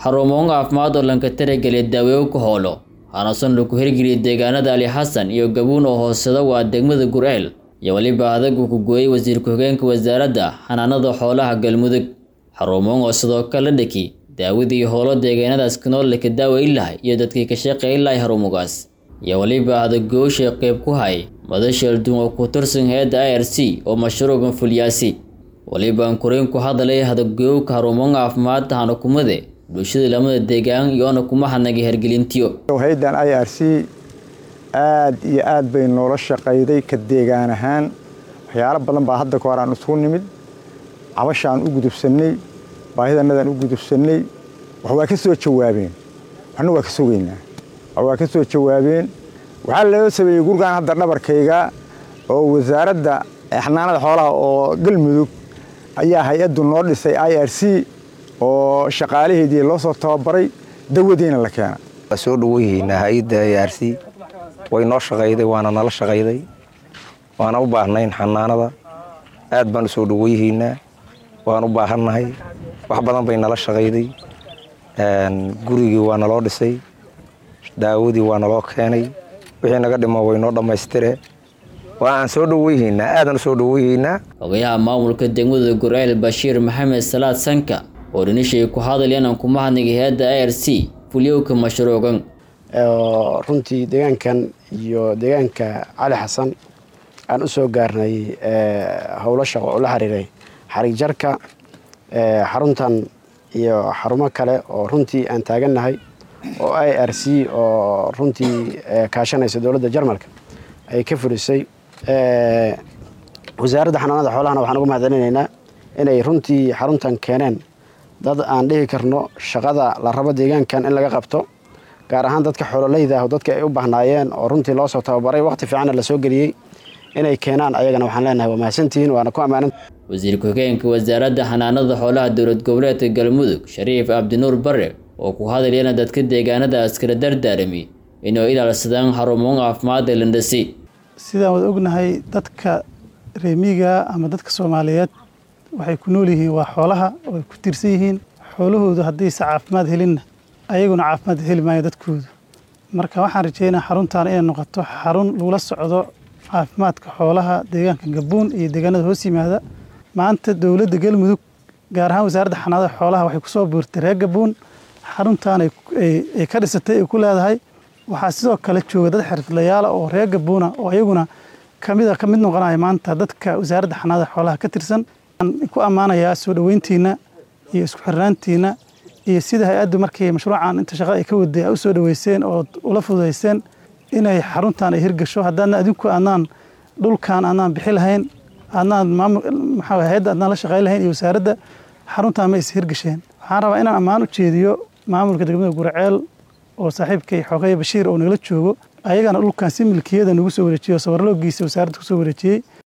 xarumoon caafimaad oo lanka tarageliya daaweyo ku hoolo hanasan lagu hirgeliyay deegaanada ali xasan iyo gabuun oo hooseda waa degmada gurceel iyo weliba adag uu ku gooyey wasiir ku-xigeenka wasaaradda xanaanada xoolaha galmudug xarumoon oo sidoo kale dhaki daawadii hoolo deegaanadaas kanool laka daaweyn lahay iyo dadkii ka shaqeyn lahay xarumugaas iyo weliba adagoosha qeyb ku hay madasheeldun oo ku tirsan hay-adda i r c oo mashruucan fulyaasi weliba ankurayn ku hadalay hadagooyowka xarumoon caafimaad hanakumade bulshada lamada deegaan iyoona kuma hadnagay hergelintiyo hay-addan i r c aada iyo aad bay noola shaqayday ka deegaan ahaan waxyaalo badan baa hadda ka hor aan isugu nimid cabashaan u gudubsannay baahidanadaan u gudubsannay wax waa ka soo jawaabeen waxna waa ka sugaynaa wax waa ka soo jawaabeen waxaa loo sameeyey gurgaan hadda dhabarkayga oo wasaaradda xanaanada xoolaha oo galmudug ayaa hay-addu noo dhisay i r c oo shaqaalaheedii loo soo tababaray dawadiina la keena waa soo dhaweyhaynaa hay-adda i r c way noo shaqayday waana nala shaqayday waana u baahnayn xanaanada aad baan u soo dhaweyhaynaa waan u baahannahay wax badan bay nala shaqayday gurigii waa naloo dhisay daawadii waa naloo keenay wixii naga dhimo way noo dhammaystire waa aan soo dhaweyhaynaa aadaan u soo dhaweyhaynaa ogayaha maamulka degmada gurceel bashiir maxamed salaad sanka oo dhinishay ku hadalyan aan kuma hadnagay hay-adda i r c fulyowka mashruucan runtii deegaankan iyo deegaanka cali xasan aan u soo gaarnay howlo shaqo oo la xiriiray xarig jarka xaruntan iyo xarumo kale oo runtii aan taagannahay oo i r c oo runtii kaashanaysa dowladda jarmalka ay ka fulisay wasaaradda xanaanada xoolahana waxaan uga mahadcelinaynaa inay runtii xaruntan keeneen dad aan dhihi karno shaqada la rabo deegaankan in laga qabto gaar ahaan dadka xoololeyda ah dadka ay u bahnaayeen oo runtii loo soo tababaray waqti fiicanna la soo geliyey inay keenaan ayagana waxaan leenahay waa mahadsantihiin waana ku ammaanan wasiir ku-xigeenka wasaaradda xanaanada xoolaha dowlad goboleedka galmudug shariif cabdinuur bare oo ku hadlayana dadka deegaanadaas kala dardaarami inuu ilaalsadaan xarumoon caafimaadda landhasi sidaan wada ognahay dadka reemiga ama dadka soomaaliyeed waxay ku nool yihiin waa xoolaha oo ay ku tiirsan yihiin xoolahoodu haddayse caafimaad helinna ayaguna caafimaad heli maayo dadkoodu marka waxaan rajeynaa xaruntaan inay noqoto xarun lagula socdo caafimaadka xoolaha deegaanka gabuun iyo deegaanada hoos yimaada maanta dowladda galmudug gaar ahaan wasaaradda xanaanada xoolaha waxay kusoo buurtay reer gabuun xaruntaan ay ka dhisatay ay ku leedahay waxaa sidoo kale jooga dad xirfadlayaala oo reer gabuuna oo ayaguna kamid ka mid noqonaya maanta dadka wasaaradda xanaanada xoolaha ka tirsan waxaan ku ammaanayaa soo dhoweyntiina iyo isku xirnaantiina iyo sida hay-addu markii mashruucan inta shaqada ay ka waday a u soo dhoweyseen oo ula fududayseen inay xaruntan ay hirgasho haddaadna adinku adnaan dhulkan adnaan bixi lahayn adnaan maamul maxaa hay-adda adnaan la shaqayn lahayn iyo wasaaradda xaruntan ma is hirgasheen waxaan rabaa inaan ammaan u jeediyo maamulka degmada gurceel oo saaxiibkay xoogaya bashiir oo nagala joogo ayagana dhulkan si milkiyada nagu soo wareejiyo sabarloogiisa wasaaradda kusoo wareejiyey